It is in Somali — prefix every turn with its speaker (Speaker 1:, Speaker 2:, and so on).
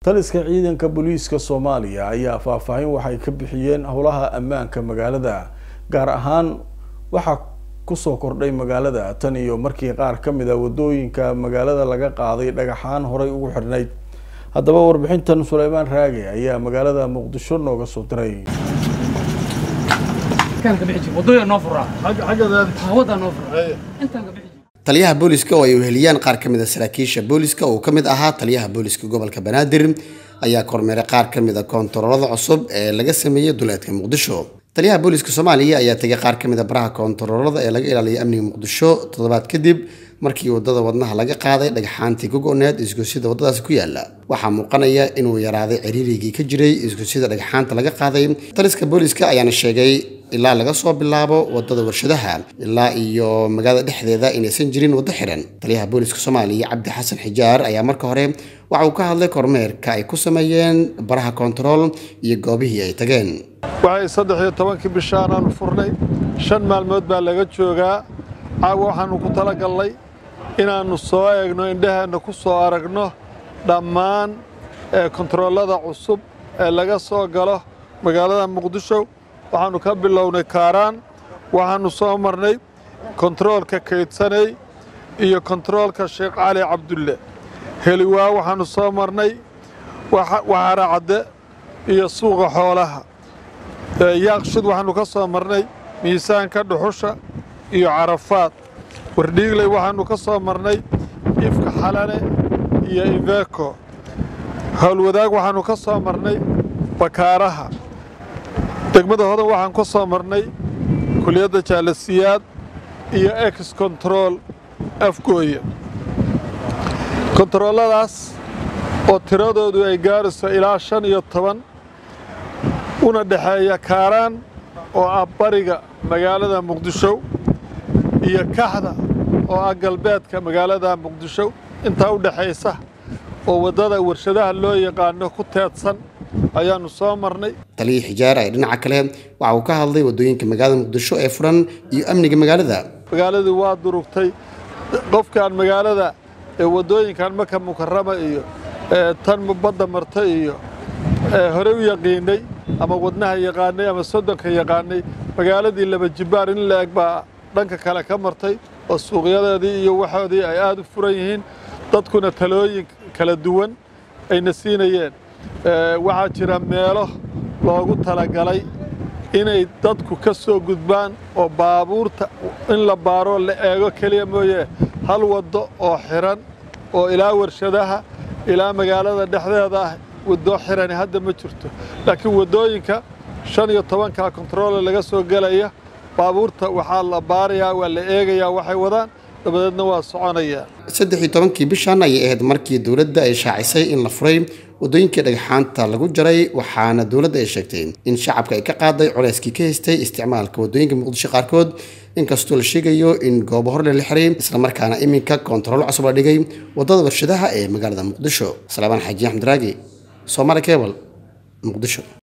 Speaker 1: taliska ciidanka booliiska soomaaliya ayaa faahfaahin waxay ka bixiyeen howlaha ammaanka magaalada gaar ahaan waxaa kusoo kordhay magaalada tan iyo markii qaar ka mid a wadooyinka magaalada laga qaaday dhagaxaan horay ugu xidhnayd haddaba warbixintan suleymaan raage ayaa magaalada muqdisho nooga soo diray
Speaker 2: taliyaha booliska oo ay weheliyaan qaar ka mid a saraakiisha booliska uu ka mid ahaa taliyaha booliska gobolka banaadir ayaa kormeeray qaar ka mid a koontaroolada cusub ee laga sameeyey duleedka muqdisho taliyaha booliska soomaaliya ayaa tegay qaar ka mid a baraha koontaroolada ee laga ilaaliyo amniga muqdisho toddobaad kadib markii wadada wadnaha laga qaaday dhagxaantii gogoneed isgosyada waddadaasi ku yaala waxaa muuqanaya inuu yaraaday ciriirigii ka jiray isgosyada dhagxaanta laga qaaday taliska booliska ayaana sheegay ilaa laga soo bilaabo wadada warshadaha ilaa iyo magaalada dhexdeeda inaysan jirin waddo xiran taliyaha booliska soomaaliya cabdi xasan xijaar ayaa marka hore waxa uu ka hadlay kormeerka ay ku sameeyeen baraha koontarool iyo goobihii ay tageen
Speaker 3: waxay saddex iyo tobankii bishaanaanu furnay shan maalmood baa laga joogaa caawa waxaannu ku talagalnay inaannu soo eegno indhaheenna ku soo aragno dhammaan kontaroolada cusub ee laga soo galo magaalada muqdisho waxaannu ka bilownay kaaraan waxaannu soo marnay kontaroolka kaydsanay iyo kontaroolka sheekh cali cabdulle heliwaa waxaannu soo marnay waxaara cadde iyo suuqa xoolaha yaaqshid waxaannu ka soo marnay miisaanka dhuxusha iyo carafaad wardhiigley waxaannu ka soo marnay ifka xalane iyo iveeko howlwadaag waxaannu ka soo marnay bakaaraha degmada hodan waxaan ka soo marnay kuliyadda jaalasiyaad iyo ex kontarool afgooye kontarooladaas oo tiradoodu ay gaarayso ilaa shan iyo toban una dhexeeya kaaraan oo ah bariga magaalada muqdisho iyo kaxda oo ah galbeedka magaalada muqdisho intaa u dhexaysa oo waddada warshadaha loo yaqaano ku teedsan ayaannu soo marnay
Speaker 2: taliyii xijaar ay dhinaca kale waxa uu ka hadlay waddooyinka magaalada muqdisho ee furan iyo amniga magaalada
Speaker 3: magaaladii waa durugtay qofkaan magaalada ee waddooyinkan maka mukarama iyo tan badda marta iyo horey u yaqiinay ama wadnaha yaqaanay ama soddonka yaqaanay magaaladii laba jibbaar in la eg baa dhanka kale ka martay oo suuqyadeedii iyo waxoodii ay aad u furan yihiin dadkuna talooyin kala duwan ayna siinayeen waxaa jira meelo loogu talagalay inay dadku ka soo gudbaan oo baabuurta in la baaroo la eego keliya mooye hal waddo oo xiran oo ilaa warshadaha ilaa magaalada dhexdeeda ah waddo xirani hadda ma jirto laakiin waddooyinka shan iyo tobanka kontaroole laga soo gelaya baabuurta waxaa la baarayaa waa la eegayaa waxay wadaan dabadeedna waa soconayaa
Speaker 2: saddex iyo tobankii bishan ayay ahayd markii dowladda ay shaacisay in la furay waddooyinkii dhagxaanta lagu jaray waxaana dowladda ay sheegtay in shacabka ay ka qaaday culeyskii ka haystay isticmaalka waddooyinka muqdisho qaarkood inkastoo la sheegayo in goobo horle la xiray islamarkaana iminka koontarool cusub la dhigay waddada warshadaha ee magaalada muqdisho salaamaan xaaji axmed raagi soomaali kebal muqdisho